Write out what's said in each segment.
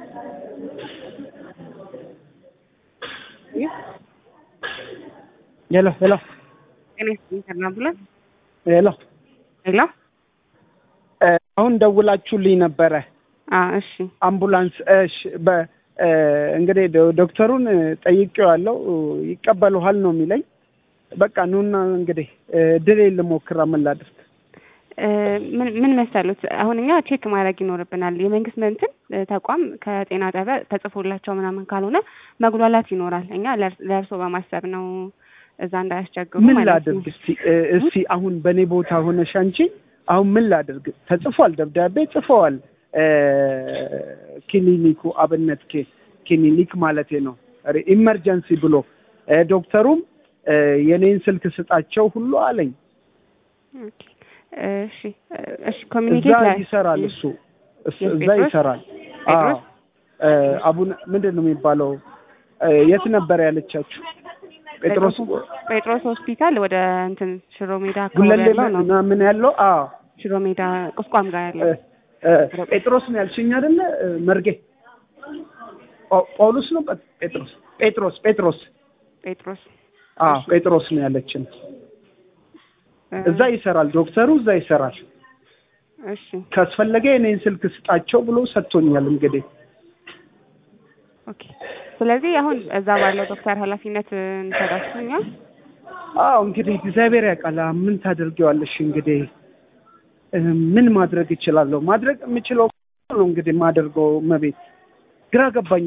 ሄሎ ሄሎ ጤና ይስጥልኝ ተናብለን ሄሎ ሄሎ አሁን ደውላችሁልኝ ነበረ አ እሺ አምቡላንስ እሺ በ እንግዲህ ዶ- ዶክተሩን ጠይቄዋለሁ ይቀበሉሃል ነው የሚለኝ በቃ ኑና እንግዲህ ድሌ ልሞክራ ምን ላድርግ እ ምን ምን መሰሉት አሁን እኛ ቼክ ማድረግ ይኖርብናል። የመንግስት እንትን ተቋም ከጤና ጣቢያ ተጽፎላቸው ምናምን ካልሆነ መጉላላት ይኖራል። እኛ ለእርስ- ለእርሶ በማሰብ ነው እዛ እንዳያስቸግሩ ምን ማለት ነው። ላድርግ እስቲ እ እስቲ አሁን በእኔ ቦታ ሆነሽ አንቺ አሁን ምን ላድርግ ተጽፏል ደብዳቤ ጽፈዋል እ ክሊኒኩ አብነት ኬ ክሊኒክ ማለቴ ነው ሪ- ኢመርጀንሲ ብሎ እ ዶክተሩም እ የኔን ስልክ ስጣቸው ሁሉ አለኝ ኦኬ። እሺ እሺ እዛ ኮሚኒኬት ላይ ይሰራል እሱ እስ- እዛ ጴጥሮስ? ይሰራል ጴጥሮስ? አዎ እ አቡነ ምንድን ነው የሚባለው እ የት ነበር ያለቻችሁ ጴጥሮስ ጴጥሮስ ሆስፒታል ወደ እንትን ሽሮ ሜዳ አካባቢ ጉለሌ ያለው ነው። ምን ያለው አዎ ሽሮ ሜዳ ቁስቋም ጋር ያለው እ- እ ጴጥሮስ ነው ያልሽኝ አይደለ? እ መርጌ ጳ- ጳውሎስ ነው ጴ- ጴጥሮስ ጴጥሮስ ጴጥሮስ ጴጥሮስ አዎ ጴጥሮስ ነው ያለችን። እ እዛ ይሰራል ዶክተሩ እዛ ይሰራል። እሺ ካስፈለገ የኔን ስልክ ስጣቸው ብሎ ሰጥቶኛል። እንግዲህ ኦኬ። ስለዚህ አሁን እዛ ባለው ዶክተር ኃላፊነት እንሰጣችሁኛ አዎ እንግዲህ እግዚአብሔር ያውቃል። ምን ታደርጊዋለሽ እንግዲህ እ ምን ማድረግ እችላለሁ? ማድረግ የምችለው ነው እንግዲህ የማደርገው። መቤት ግራ ገባኝ።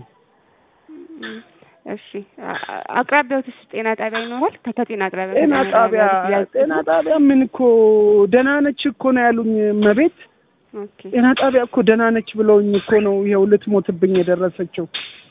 እሺ አ- አ- አቅራቢያውትስ ጤና ጣቢያ ይኖራል? ከጤና ጣቢያ ጤና ጣቢያ ጤና ጣቢያ ምን እኮ ደህና ነች እኮ ነው ያሉኝ መቤት ኦኬ ጤና ጣቢያ እኮ ደህና ነች ብለውኝ እኮ ነው ይኸው ልትሞትብኝ የደረሰችው።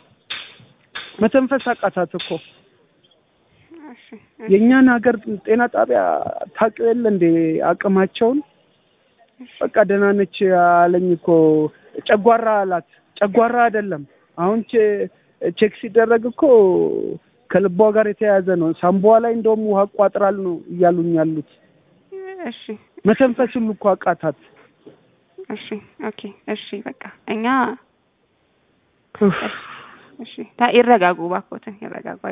መተንፈስ አቃታት እኮ። እሺ የእኛን ሀገር ጤና ጣቢያ ታውቂው የለ እንዴ አቅማቸውን። በቃ ደህና ነች አለኝ እኮ። ጨጓራ አላት። ጨጓራ አይደለም አሁን ቼ- ቼክ ሲደረግ እኮ ከልቧ ጋር የተያያዘ ነው። ሳምቧ ላይ እንደውም ውሃ ቋጥራል ነው እያሉኝ ያሉት። እሺ መተንፈስ ሁሉ እኮ አቃታት። እሺ ኦኬ እሺ በቃ እኛ ኡፍ። እሺ ታ- ይረጋጉ እባክዎትን ይረጋጉ